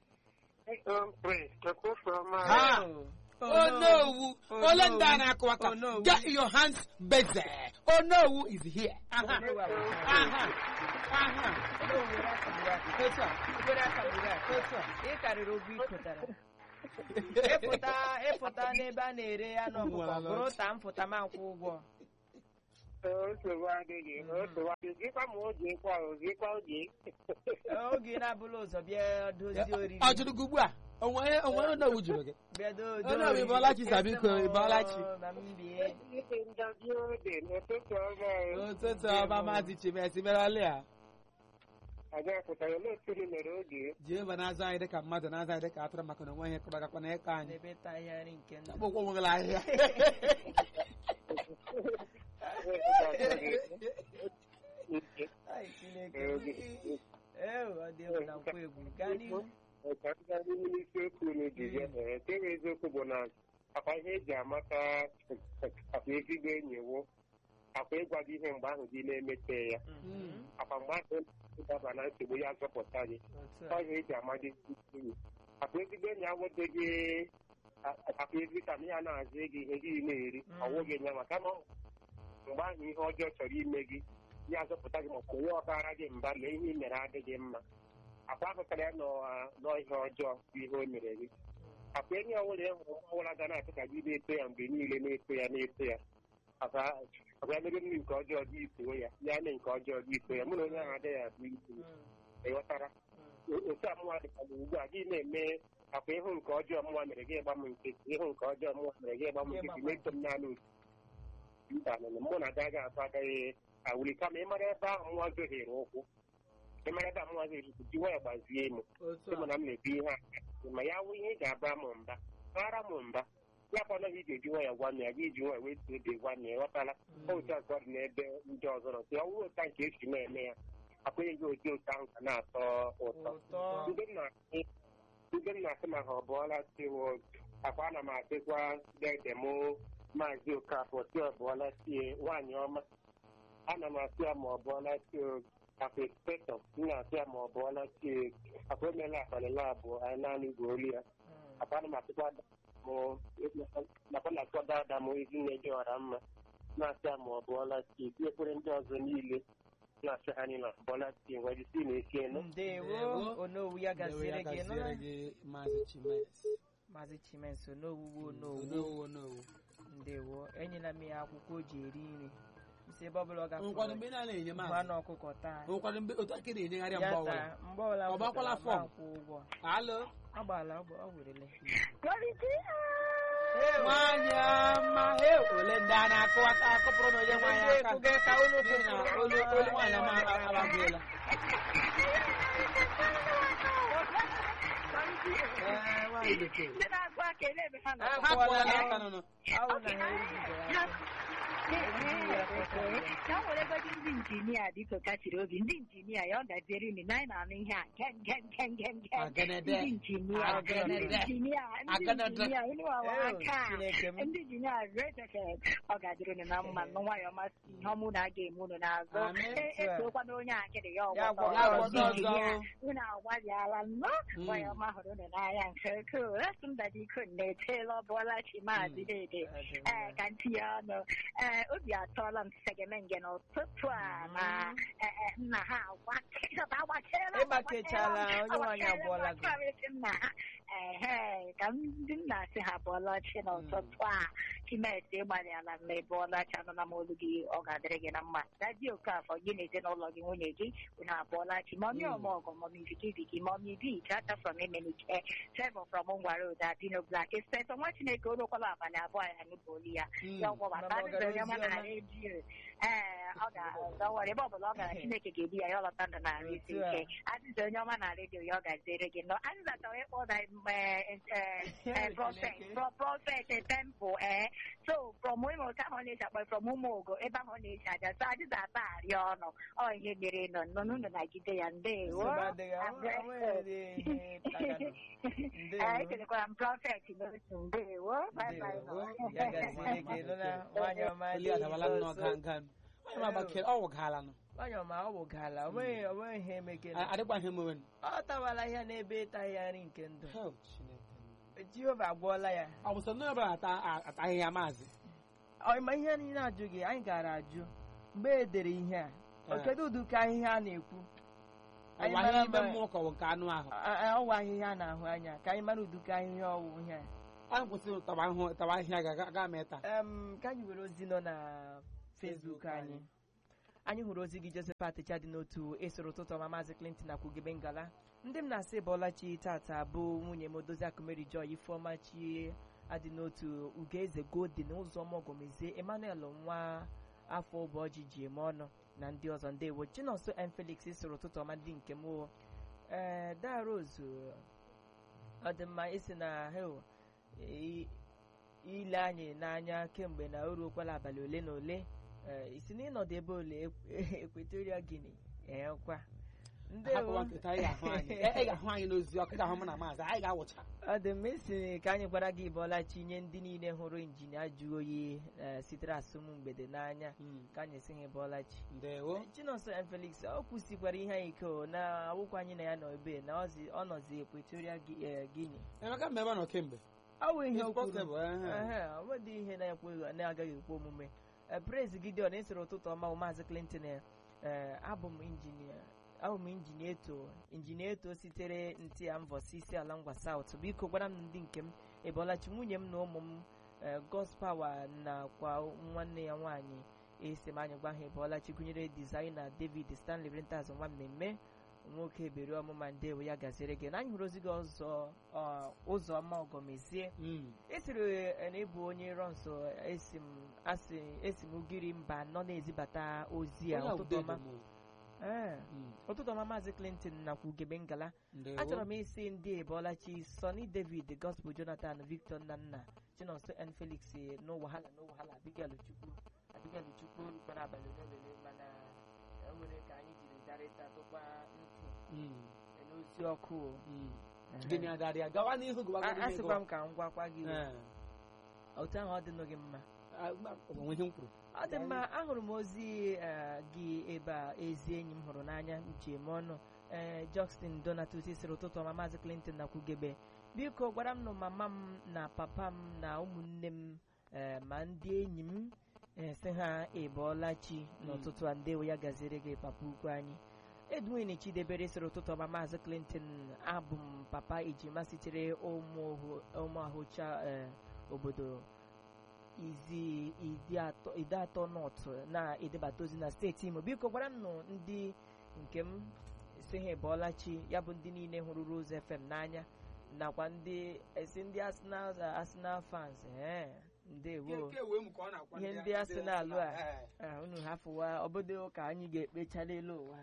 Ha! Oh, onowu Oh, ole no. ndị a na-akụ aka Onowu. get your hands busy onowu is here aha Onowu abụ- aha aha Onowu were aka gburu aka. otu a Were aka gburu aka. otu a ị karịrị ogwu ịkụtara ịpụta ịpụta n'ebe a na-ere anụ ọkụkọ bụrụ ta m pụta ma nkwụ ụgwọ nsogbu adịghị nsogbu adịghị gịkwa ma oge kwa ogekwa oge oge na-abụla ụzọ bịa dozie oriri ọ jụrụ gị ugbu a onwe onwe onowu jụrụ gị bịa do- do Onowu, oriri. ịbọọla chi, Sabiko, Esi m, ịbọọla chi. ma m bie ike ndazi ode n'ụtụtụ ọma ụtụtụ ọma maazị chimesi merọlị a aga pụtara n'otu mere oge jehova na-azụ anyị dịka mmadụ na-azụ anyị dịka atụrụ maka na onwe ihe kọbagakwa na ịkọ anyị n'ebe ịta ahịhịa nke ndụ akpụkpọ nwegala ahịhịa Ai, Chineke. Ee, ọ dị egwu na nkwa egwu gaa n'ihu ka ndị anyị n'isi okwu unu ji bịa ee nke bụ eziokwu bụ na akwa ihe eji amata akwa ezigbo enyi wụ akwa ịgwa gị ihe mgbe ahụ gị na-emete ya Mhm. akwa mgbe ahụ ịdaba na nsogbu ya zọpụta gị otu ọ a ihe eji amadi enyi akwa ezigbo enyi awụdịghị akwa ezi ka na ya na-azụ gị ihe gị na-eri Mm. ọwụghị ya maka na mgbe ahụ ihe ọjọọ chọrọ ime gị ya zọpụta gị maọbụ onye ọbara gị mba lee ihe i mere adịghị mma akwa ahụtara ya nọ- n'ihe ọjọọ bụ ihe o mere gị akwa enyi ọbụla ị hụrụ nwa ọbụla ga na-achọ ka gị na-eto ya mgbe niile na-eto ya na-eto ya akwa akwa ya mere mmiri nke ọjọọ gị ito ya ya mee nke ọjọọ gị ito ya mụ na onye ahụ adịghị abụ ito Mm, ịghọtara mm. otu amụma dịkwa na ugbu a gị na-eme akwa ịhụ nke ọjọọ mụnwa mere gị ịgba m nkịtị ịhụ nke ọjọọ mụnwa mere gị ịgba m nkịtị na-eto m naanị otu mba nụnụ mụ na agaghị azụ agaghị awuli kama ịmara ebe ahụ mụnwa zohere ụkwụ ịmara ebe ahụ mụnwa zohere ụkwụ ji nwayọ gbazie m otu sị m a na m na-ebu ihe a ma ya wụ ihe ị ga-aba m mba bara m mba ya bụ ọnọghị ị ga-eji nwayọ gwa m ya gị ji nwayọ wee tuo obi gwa m ya ghọtala otu ọzọ dị n'ebe ndị ọzọ nọ sị ọ wụrụ ụta nke esi na-eme ya akwenye gị otu otu ahụ ka na-atọ ụtọ ụtọ ndị m na-asị ndị m na-asị ma ha ọ bụọla tiwo akwa ana m asịkwa dede m maazị okafọ si ọ bụọla tie nwaanyị ọma ana m asị ya ma ọ bụọla tie akwa ekspetọ m na-asị ya ma ọ bụọla tie akwa emela abalị abụọ anyị naanị gwa olu ya akwa ana m asịkwa m nakwa na-asịkwa dada m ezinne dị ọra mma na-asị ya ma ọ bụọla tie tinyekwere ndị ọzọ niile na-asị ha niile bụọla tie nwere isi na-esi enu ndewo Ndewo. onowu ya Ndewo ya gaziere gị gaziere nụla gị maazị chimes maazị chimenso onowu onowu onowu onowu ndewo enyela m ya akwụkwọ o ji eri nri isi ebe ọbụla ọ nkwado mgbe gafere ị na-enye mmanụ maazị ọkụkọ taa nkwado mgbe otu aka ị na-enyegharị ya mgbe ọbụla taa mgbe ọbụla Ọ gbakwala m pụtara, fọm? ma akwụ ụgwọ alo ọ gbala ọ ọ werele nwaanyị ọma e ole ndị a na-akụwata akụpụrụ na onye nwaanyị aka Ndị ka unu n'ihi na olu olu nwaanyị ọma agbagbuola Ee, nwaanyị bekee ndị na-agụ aka elebe ha na ha kụọla n'aka nụnụ awụ na ha eribigo ya afọ. ka nwere egodi ndị injinia dịka kachiri obi ndị injinia ya ọ gaziere unu na anyị na-anụ ihe a gem gem gem gem gem Aganede. ndị injinia ndị Aganede. injinia ndị Aganede. injinia unu wawa Ew, aka Chineke m. ndị injinia reteke ọ ga-adịrị unu na mma nụ nwayọ masị ihe ọmụ na aga eme unu n'azụ Amen. E- esokwa na onye akịrị ya Ya ọgbọtọ gwọta ọzọ. ọzọ. Ndị injinia, unu agbalịala nnọọ Mm. nwayọ ọma hụrụ unu n'anya nke ukwuu esi mba dịko na-etela ọbụọla chi maazị dede ee ka ntinye ọnụ ee obi atọọla m segemenge n'ụtụtụ a na ee, ee, nna ha agbachela agbachela Ịgbakechala, onye nwaanyị abụọla gị. gị nna ha ehe ka ndị nna si ha bụọla chi n'ụtụtụ a chimesi ịgbalịala mma ịbụọla chi anụla m olu gị ọ ga-adịrị gị na mma daji okafọ gị na ezinụlọ gị nwunye gị unu abụọla chi mọmi Mm. ọmọgọ mọmi vikiviki mọmi bi chata from emenike seven from ngwara ụda dino black espesọ nwa chineke orokwala abalị abụọ ya nụbụ olu ya ya ọgwọbata Mama, ọ gara adịzị onye ọma ozi na ọma? redio ee ọ ga-azọwara ebe ọbụla ọ gara chineke ga-ebi ya ya ọlọta ndụ na arụ isi Otu a. ike adịzị onye ọma na redio ya ọ gaziere gị nọ adịza chọrọ ịkpọ na prọfet prọfet tempụl ee so from ụmụ ka ahụ na-eji akpọ from ụmụ ogo ebe ahụ na-eji aja so adịza ata arịa ọnụ ọ ihe mere nọ nọ n'ụlọ nagide ya ndewo Nsogbu adịghị, ọ- ọ nweghị ihe taganụ. Ndewo. ee ekelekwara m prọfet n'otu ndewo bye bye nọ. Ndewo. ya gaziere gị nụla nwaanyị ọma oli adabala nnọọ dị ga nso. nga nwaanyị ọma gbakere ọ wụgala nụ nwaanyị ọma ọ wụgala o nweghị o nweghị ihe emekele adịkwa ihe mewen ọ tawala ihe n'ebe ịtaghị ya nri nke ndụ Hell, Chineke. jehova agwọọla ya ọ bụ sọ ndị ọbụla ata ataghị ya maazị Ọ ma ihe niile ajụ gị anyị gara ajụ mgbe e dere ihe a Ee. o kedu ụdịka ahịhịa a na-ekwu Anyị ọwa mara ihe ime ma- mmụọ ka ọ bụ nke anụ ahụ A- a- ọwa ahịhịa a na-ahụ anya ka anyị mara ụdịka ahịhịa ọwụ ihe a anyị kwụsịrị tawa ahụ tawa ahịhịa ga ga mee taa Em, ka anyị were ozi nọ na Facebook Facebook anyị anyị. anyị hụrụ ozi gị Josephat dị n'otu esoro ụtụtụ ọma maazị Clinton na kwugebe ngala ndị m na-asị bọlachi tata bụ nwunye m odozi akụmeri joy ifeọma chi adị n'otu ugoeze golden ụzọma ọgọmezie emmanuel nwa afọ ụbọjị ji eme ọnụ na ndị ọzọ ndewo chinonso m felix soro ụtụtụ ọma ndị nke m o. ee darozu ọ dị mma isi na hel i- ile anyị n'anya kemgbe na o ruokwala abalị ole na ole ee, isi na ịnọdụ ebe ole ekwetoria gini eekwa hapụwa nketa anyị ga-ahụ anyị ị ga-ahụ anyị n'ozi ọkụ ga-ahụ mụ na maazị anyị ga-awụcha ọ dị mma isi ka anyị gwara gị bọlachi nye ndị niile hụrụ injinia jụrụ oyi ee, sitere asụm mgbede n'anya ka anyị si ha bọlachi ndewo chinonso m felix ọ kwụsịkwara ihe anyị ike o na awụkwa anyị na ya nọ ebe na ọzi- ọ nọzi ekwetoria gini emeka mma ebe ọ nọ kemgbe ọ bụ ihe o It's kwuru possible, ehe. Ehe, ọ nwedị ihe na-ekwe na-agaghị ekwe omume Eh, praise gideon esoro ụtụtụ ọma bụ maazị clinton eh, abụ m injinia abụ m injinia eto injinia eto sitere ntị ya mbọsi isi ala ngwa saut biko gwara m ndị nke m ebolachi nwunye m na ụmụ m eh, gospawa nakwa nwanne ya nwaanyị esi m anyị gwa ha ebolachi gụnyere dizaina david stanley renters nwa mmemme nwoke beri ọmụma ndewo ya gaziere gị na anyị hụrụ ozi gị ọzọ ọ, ụzọma ọgọmezie Mm. esiri eh, na ịbụ onye rọ nso esi m asị esi m ugiri mba nọ na-ezibata ozi a Onye a ụtụtụ ude ọma dị m. Ee, Mm. ụtụtụ ọma maazị clinton nakwa ugebe ngala Ndewo. achọrọ m isi ndị ebolachi sonny david gospel jonathan victor nnanna chinonso n felix n'ụwahala n'ụwahala abigail chukwu abigail chukwu rukwana abalị ole na ole mana e nwere ka anyị jiri darịta tụkwa ntụ Mm. n'ozi ọkụ o. Mm. Ehe. Gịnị adarịa gawa n'ihu gawa A- n'ihu asịkwa m ka m gwakwa gị o. Ee. otu ahụ ọ dịnụ gị mma Ah, ma- ọ bụ ihe m kwuru ọ dị mma ahụrụ m ozi eh, gị ebe a ezi enyi m hụrụ n'anya ji eme ọnụ ee Justin Donatus sịrị ụtụtụ ọma maazị Clinton na kwugebe biko gwara m na mama m na papa m na ụmụnne m eh, ma ndị enyi m eh, sị ha ịbọọla chi n'ụtụtụ a ndewo ya gaziere gị papa ukwu anyị edwin chidebere sịrị ụtụtụ ọma maazị Clinton abụ m papa ejima sitere ụmụ ahụcha obodo izi ide atọ ide atọ nọt na-edebata ozi na steeti imo biko gwara m nụ ndị nke m si ha ịbọọla chi ya bụ ndị niile hụrụ Rose FM n'anya nakwa ndị esi ndị Arsenal Arsenal fans ee ndewo ihe ndị Arsenal a ah, unu hafụwa obodo ka anyị ga-ekpecha n'elu ụwa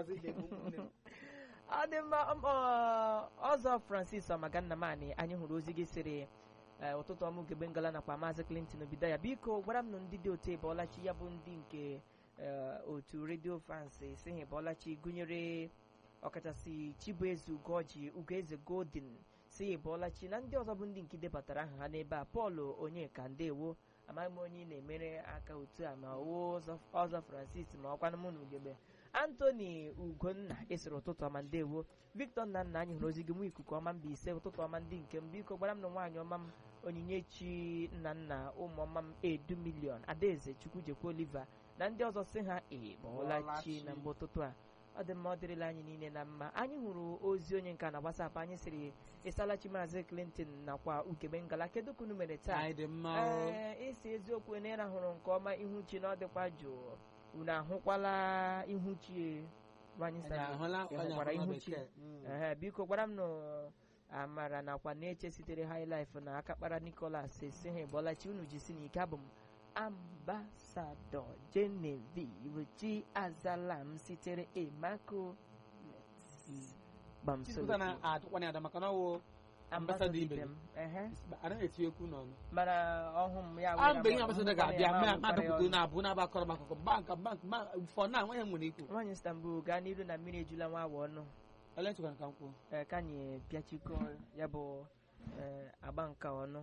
ọ dị mma um, ọ, ọzọ francis ọmagannamani anyị hụrụ ozi gị sịrị eh, ụtụtụ ọmụ ugegbe ngala nakwa maazị clinton obido ya biko gwara m nụ ndị dị otu ịbọọlachi ya bụ ndị nke eh, otu redio france si ha ịbọọlachi gụnyere ọkachasị chibueze ugoji ugoeze golden si ya ịbọọlachi na ndị ọzọ bụ ndị nke debatara aha ha n'ebe a pọl onyeka ndewo amaghị m onye ị na-emere aka otu a ma ọwụ ọzọ ọzọ francis ma ọkwanụ mụ na ugegbe antoni ugonna esiri ụtụtụ ọma ndewo victor nna nna anyị hụrụ ozi gị nwa ikuku ọma mba ise ụtụtụ ọma ndị nke m biko gbara m na nwaanyị ọma m onyinyechi nna nna ụmụ ọma m edu milion adaeze chukwujekwa oliver na ndị ọzọ si ha ịbọọla chi na mgbe ụtụtụ a ọ dị mma ọ dịrịla anyị niile na mma anyị hụrụ ozi onye nka na WhatsApp anyị sịrị ịsalachi maazị clinton nakwa ugebe ngala kedu ka unu mere taa anyị dị mma o. ee isi eziokwu na ịrahụrụ nke ọma ihu chi na ọ dịkwa jụụ unu ahụkwala ihu chi nwanyị Anyị Sani? ahụla Ị onye hụkwara ahụla ihu chi bekee. Mm. Ehe, biko gwara m nụ amara nakwa na-eche sitere highlife na akakpara nicholas esi ha ịbọlachi unu jisi n'ike abụ m ambasadọ genevieve chi azalam sitere emako Chizipụta na-atụkwana ya ada maka na ọ wụ ambasadọ ibe ibe gị. m ehe anaghị eti okwu n'ọnụ mana ọhụ m ya a mgbe ihe were ambasada m- ga-abịa m- ma m- madapụta m- na abụ na-abakọrọ m akụkọ bank bank bank fọ na nwa ya nwere ikwu nwaanyị istanbul gaa n'iru na mmiri ejula nwa awa ọnụ ele ntụkwara ka m kwuo ee, ka anyị pịachikọ ya bụ ee, agba nka ọnụ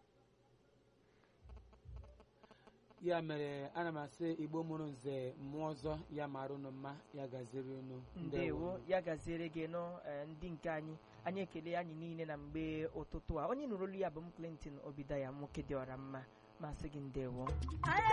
ya mere ana m asị igbo mụrụ nze mmụọ ọzọ ya mara unu mma ya gaziri unu ndewo ya gaziere gị nụ ee, ndị nke anyị anyị ekele anyị niile na mgbe ụtụtụ a onye nụrụ olu ya bụ m clinton obidaya nwoke dị ọra mma masị gị ndewo